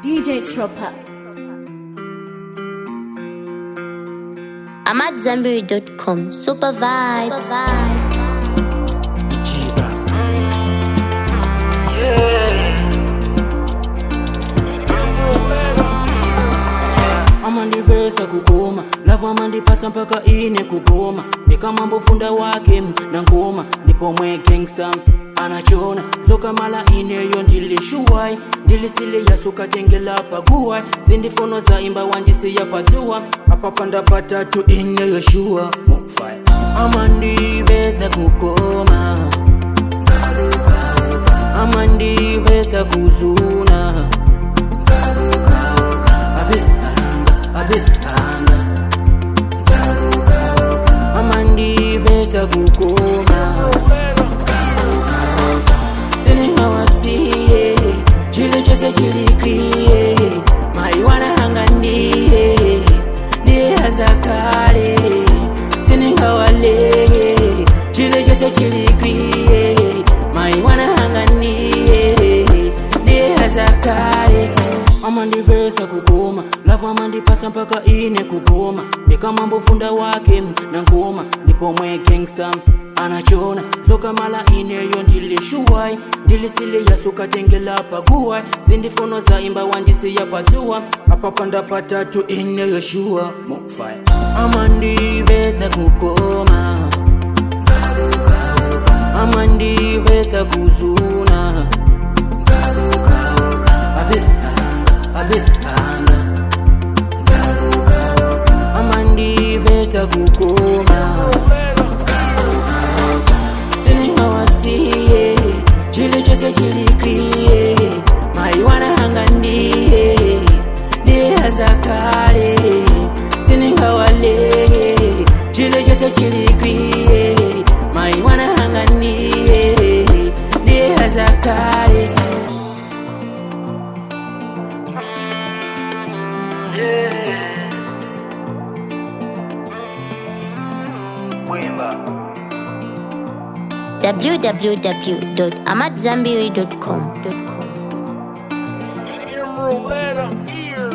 DJ Tropper. I'm at Zenberry.com. Super vibes. amandivesa kugoma lavu amandipasa mpaka ine kugoma ndikamambofunda wake na ngoma ndipo mwe gangsta anachona sokamala ineyo ndilishuwai ndilisiliya sukatengela paguwai zindifono za imba wandisiya padzuwa apapanda patatu ineyo shuwa mufai amandivesa kugoma amandivesa kuzuna abehanga abehanga amandiveta kukoma siningawasiye chili chose chilikriye maiwanahanga ndiye ndiye hazakale siningawaleye chili chose chilikriye maiwanahanga ndiye ndiye hazakale amandivesa kugoma lavu amandipasa mpaka ine kugoma ndikamambofunda wake na ngoma ndipo mwe gangsta anachona sokamala ineyo ndilishuwai ndilisiliya sukatengela paguwai zindifono za imba wandisiya padzuwa apapanda patatu ineyo shuwa mufai amandivesa kugoma amandivesa kuzuna abehanga abehanga amandiveta kukoma siningawasiye chili chose chilikriye maiwanahanga ndiye ndiye hazakale siningawaleye chili chose chilikriye maiwanahanga ndiye ndiye hazakale www.amatzambiri.com. Emerald letter ear.